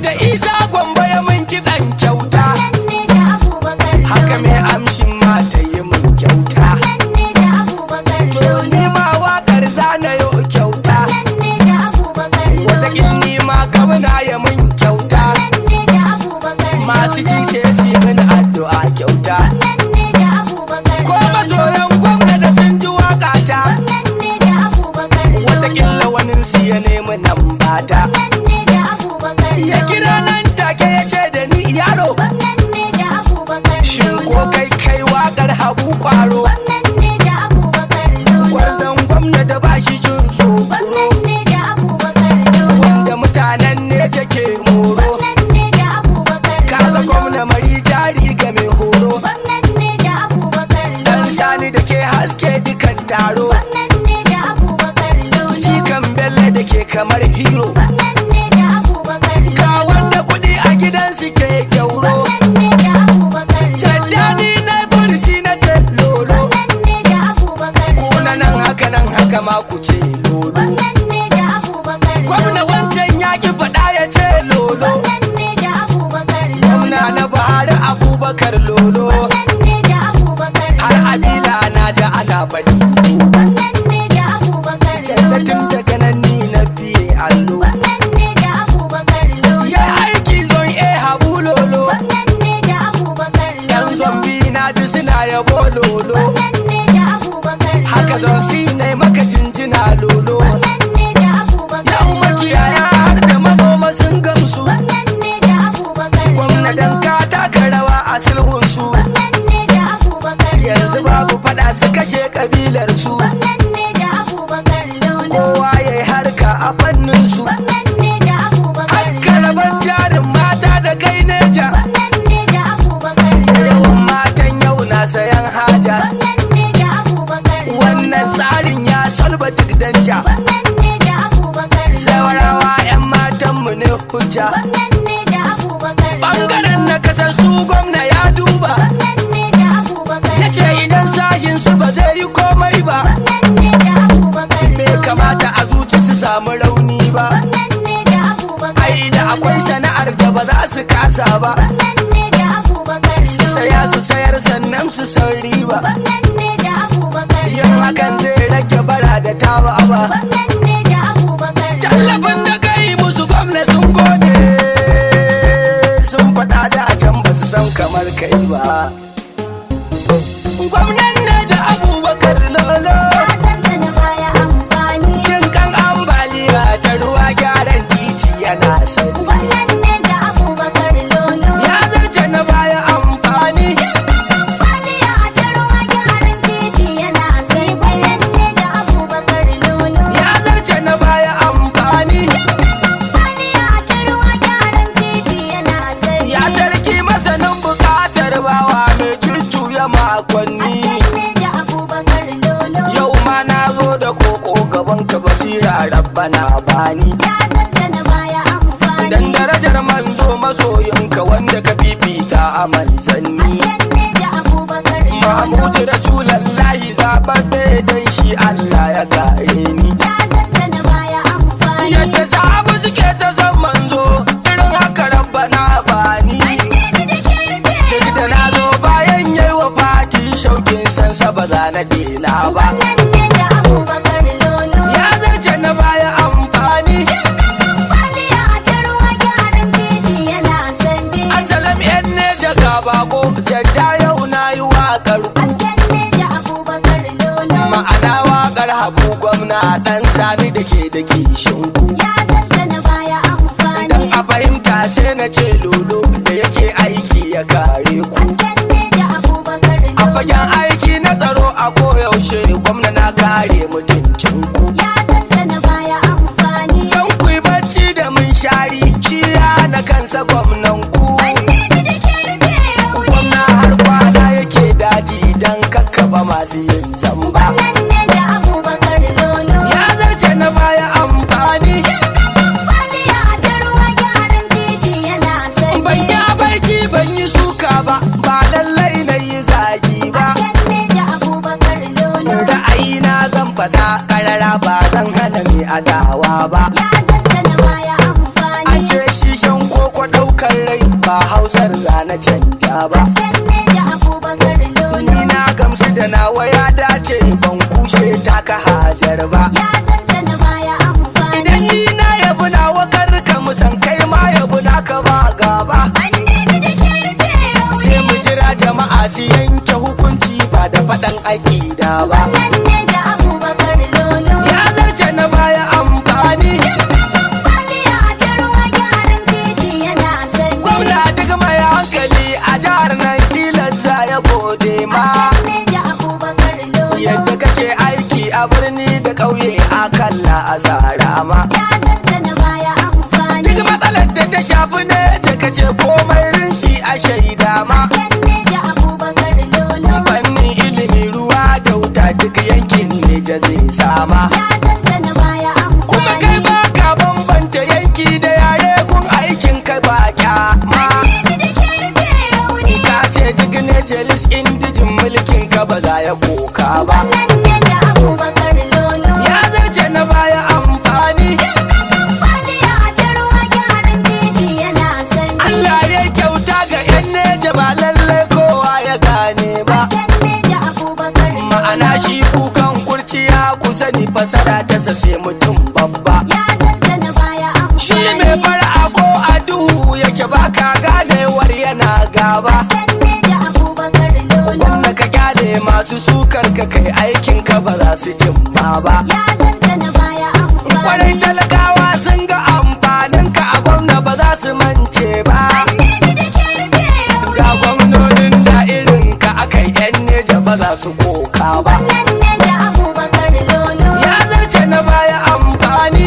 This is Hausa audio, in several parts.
da isa gwamba ya min kiɗan kyauta Nan ne da Abubakar haka mai Lolo. amshin ma ta yi min kyauta Nan ne da Abubakar to Lolo. ni ma waƙar zana yo kyauta Nan ne da Abubakar wataƙil Lolo. ni ma gwamna ya min kyauta Nan ne da Abubakar masu ji Lolo. sai su yi min addu'a kyauta Nan ne da Abubakar ko Lolo. masoyan gwamna da sun ji waƙata Nan ne da Abubakar Lolo. wataƙila wani su ya nemi nan bata Nan ne da Abubakar ya Lolo. kira nan take ya ce da ni yaro Nan ne da Abubakar shin ko Lolo. kai kai waƙar habu kwaro Nan ne da Abubakar Lolo. gwarzon gwamna da ba shi jin tsoro Nan ne da Abubakar Lolo. wanda mutanen ne take moro Nan ne da Abubakar kaga Lolo. gwamna mari jari ga mai horo Nan ne da Abubakar dan Lolo. sani da ke haske dukan taro Nan ne da Abubakar Lolo. cikan bello da ke kamar hero Nan ne da Abubakar Lolo. ga wanda kuɗi a gidansu ke kyauro Nan ne da Abubakar Lolo. caddani na burci na ce lolo Nan ne da Abubakar kuna nan haka nan haka ma ku ce lolo Nan ne da Abubakar gwamna wancan ya ki faɗa ya ce lolo Nan ne da Abubakar gwamna na buhari abubakar lolo Nan ne da Abubakar har abila na ji ana faɗi Nan ne da Abubakar canzatin daga nan ni na biye allo Nan ne da Abubakar ya aiki zon e habu lolo Nan ne da Abubakar yan zombi na ji suna yabo lolo Nan ne da Abubakar haka zon si ne maka jinjina lolo Nan ne da Abubakar yau makiyaya har da manoma sun gamsu Nan ne da Abubakar gwamnatin ka taka rawa a sulhunsu Nan ne da Abubakar yanzu babu fada su kashe kabilar su Nan ne da Abubakar kowa ya yi harka a fannin su Nan ne da Abubakar haka rabon jarin mata da kai neja Nan ne da Abubakar da yawan matan yau na sayan haja Nan ne da Abubakar wannan tsarin ya solba duk danja Nan ne da Abubakar saurawa 'yan matanmu ne hujja Nan ne da Abubakar bangaren na kasar su gwamna ya duba Nan ne da Abubakar ya ce idan sahin su ba zai yi komai ba Nan ne da Abubakar bai kamata a zuci su samu rauni ba Nan ne da Abubakar ai da akwai sana'ar da ba za su kasa ba Nan ne da Abubakar su saya su sayar sannan su san riba Nan ne da Abubakar yin hakan zai rage bara da tawa ba Nan ne da Abubakar tallafin da kai musu gwamna sun gode sun faɗa da a can ba su san kamar kai ba gwamnan ne da abubakar lolo Ya zarce na baya amfani jin kan ambaliya da ruwa gyaran titi yana sani Wannan ne da Abubakar Lolo ya zarce na baya amfani Kwaliya ta ruwa gyaran titi yana sai Wannan ne da Abubakar Lolo ya zarce na baya amfani Kwaliya ta ruwa gyaran titi yana sai ya sarki masanin bukatar bawa mai jujjuya makonni ne da Abubakar Lolo yau ma na zo da koko gaban ka basira rabbana bani Ya zarce na baya amfani dan darajar manzo masoyinka wanda ka fifita a manzanni Wannan ne da Abubakar Lolo mahmudu rasulallahi zababbe dan shi Allah ya gare ni Ya zarce na baya amfani yadda sahabu suke ta san manzo irin haka rabbana bani Annabi da ke rufe duk da na zo bayan yayi wa fati shaukin sansa ba za na dena ba Wannan ne da Abubakar Lolo ya zarce na baya amfani Kwaliya ta ruwa gyaran titi yana sande asalam yan ne daga bako jadda yau na yi waƙar ku Hasken ne da Abubakar Lolo ma'ana waƙar habu gwamna ɗan sani da ke da kishin ku Ya zarce na baya amfani dan a fahimta sai na ce lolo da yake aiki ya kare ku Hasken ne da Abubakar a Lolo fagen aiki na tsaro a koyaushe gwamna na kare mutuncin ku Ya zarce na baya amfani dan ku yi bacci da mun shari shi ya na kansa gwamnan ku Annabi da ke rufe rauni gwamna har kwana yake daji dan kakkaba masu yin zamba Wannan ne da Abubakar Lolo ya zarce na baya amfani Kwaliya ta ruwa gyaran titi yana sande ban yi abaici ban yi suka ba ba lallai na yi zagi ba Hasken ne da Abubakar Lolo ra'ayina zan faɗa ƙarara ba zan hana mai adawa ba Ya zarce na baya amfani an ce shi shan koko na canja ba Hasken ne da Abubakar Lolo. ni na gamsu da nawa ya dace ban kushe taka hajar ba Ya zarce na baya amfani. idan ni na yabi nawa karka musan kai ma yabi naka ba gaba Annabi da ke rufe rauni. sai mu jira jama'a su yanke hukunci ba da faɗan aƙida ba Wannan ne da Abubakar Lolo. ya zarce na baya amfani Kwaliya ta ruwa gyaran titi yana sanyi. gwamna duk mai hankali a jihar nan tilas za ya gode ma Hasken ne da Abubakar Lolo. yadda kake aiki a birni da ƙauye a kalla a tsara ma Ya zarce na baya amfani. duk matsalar da ta shafi ne je ka ce komai rinsi a shaida ma Hasken ne da Abubakar Lolo. fannin ilimi ruwa da wuta duk yankin ne ja zai sama Ya zarce na baya amfani. kuma kai ba ka bambanta yanki da yare kun aikin kai ba kyama Annabi da ke rufe rauni. ka ce duk ne jelis indijin mulkin ka ba za ya koka ba Wannan ne da Abubakar Lolo. ya zarce na baya amfani Kwaliya ta ruwa gyaran titi yana sanyi. Allah ya kyauta ga yan neja ba lallai kowa ya gane ba Hasken ne da Abubakar Lolo. ma'ana shi kukan kurciya ku sani fasara ta sase mutum babba Ya zarce na baya amfani. shi mai fara ko a duhu yake baka ganewar yana gaba Hasken ne da Abubakar Lolo. gwamna ka gyale masu sukar ka kai aikin ka ba za su cimma ba Ya zarce na baya kwarai amfani. talakawa sun ga amfanin ka a gwamna ba za su mance ba Annabi da ke rufe rauni. ga gwamnonin da irin ka akai yan neja ba za su koka ba Wannan ne da Abubakar Lolo. ya zarce na baya amfani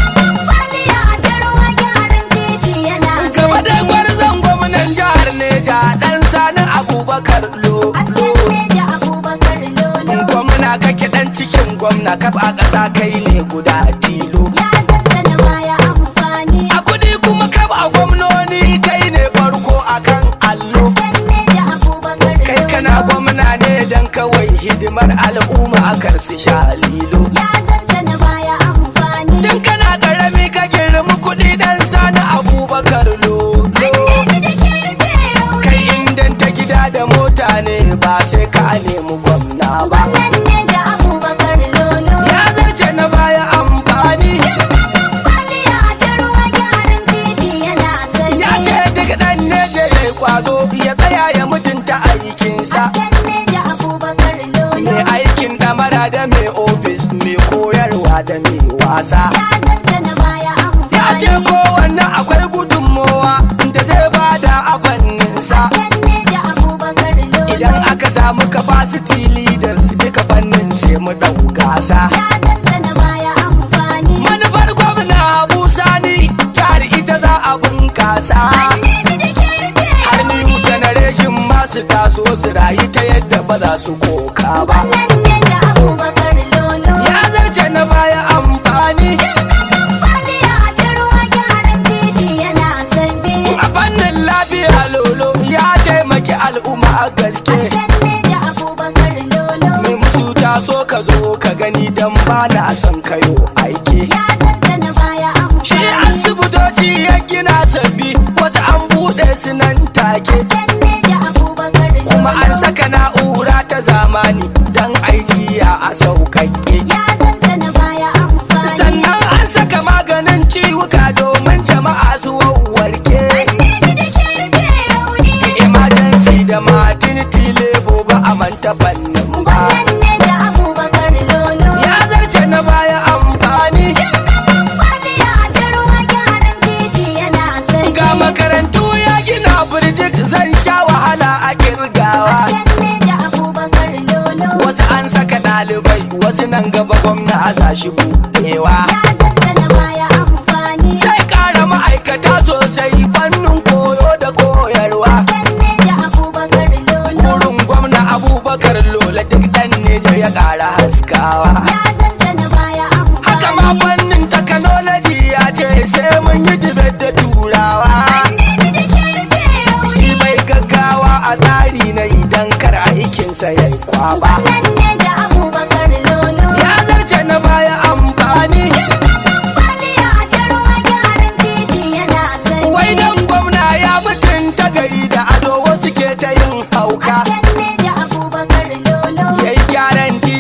Kwaliya ta ruwa gyaran titi yana gaba da sanyi. gwarzon gwamnan jihar neja dan sani abubakar lo Hasken ne da Abubakar Lolo. gwamna kake dan cikin gwamna kaf a ƙasa kai ne guda tilo Ya zarce na baya amfani. a kudi kuma kaf a gwamnoni kai ne farko akan allo Hasken ne da Abubakar kai Lolo. kana gwamna ne dan kawai hidimar al'umma a karsu sha lilo Ya zarce na baya amfani. tun kana karami ka girmi kudi dan sani abubakar lo Annabi da ke rufe rauni. kai indan ta gida da mota ne ba sai ka nemi gwamna ba Wannan ne da Abubakar Lolo. ya zarce na baya amfani Kwaliya ta ruwa gyaran titi yana sanyi. ya ce duk dan ne da ya kwazo ya tsaya ya mutunta aikinsa Hasken ne da Abubakar Lolo. mai aikin damara da mai ofis mai koyarwa da mai wasa Ya zarce na baya amfani. ya ce kowanne akwai gudunmowa da zai bada a fanninsa Hasken ne da Abubakar Lolo. idan aka samu capacity leaders duka fannin sai mu ɗau gasa Ya zarce na baya amfani. manufar gwamna abu sani jihar ita za a bunkasa Annabi da ke rufe har new generation masu taso su rayu ta yadda ba za su koka ba Wannan ne da Abubakar Lolo. ya zarce na baya amfani Kwaliya ta ruwa gyaran titi yana sanyi. a fannin lafiya lolo ya taimaki al'umma a gaske Hasken ne da Abubakar Lolo. mai musu taso ka zo ka gani dan ba na son kayo aiki Ya zarce na baya shi amfani. asibitoci ya gina sabbi wasu an buɗe su nan take Hasken ne da Abubakar Lolo. kuma an saka na'ura ta zamani dan aijiya a sauƙaƙe Ya zarce na baya amfani. sannan an saka maganin ciwuka domin jama'a su warke Annabi da ke rufe rauni. emergency da maternity labor ba a manta fannin ba Wannan ne da Abubakar Lolo. ya zarce na baya amfani Kwaliya ta ruwa gyaran titi yana sanyi. ga makarantu ya gina birjik zan sha wahala a kirgawa Hasken ne da Abubakar Lolo. wasu an saka ɗalibai wasu nan gaba gwamna za shi buɗewa Ya zarce na baya amfani. sai ƙara ma'aikata sosai fannin koyo da koyarwa Hasken ne da Abubakar Lolo. wurin gwamna abubakar lola duk ɗan neja ya ƙara haskawa Ya zarce na baya amfani. haka ma fannin technology ya ce sai mun yi dibet da turawa Annabi da ke rufe rauni. shi bai gaggawa a tsari na idan kar aikinsa ya yi kwaba Wannan ne da Abubakar Lolo. ya zarce na baya amfani Kwaliya ta ruwa gyaran titi yana sanyi. wai dan gwamna ya mutunta gari da ado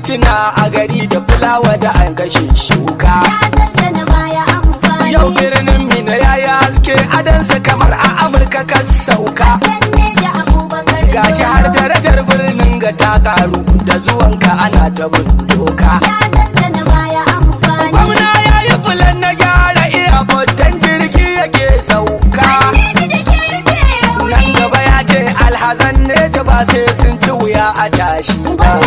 tituna a gari da fulawa da an kashe shuka ya zarce na baya amfani yau birnin mina ya yi haske adansa kamar a amurka kan sauka sanne da abubakar gashi har darajar birnin ga ta karu da zuwanka ana ta bin doka ya zarce na baya amfani gwamna ya yi bulan na gyara iya dan jirgi yake sauka Annabi da ke rufe nan rauni gaba ya ce alhazan ne ta ba sai sun ci wuya a tashi ba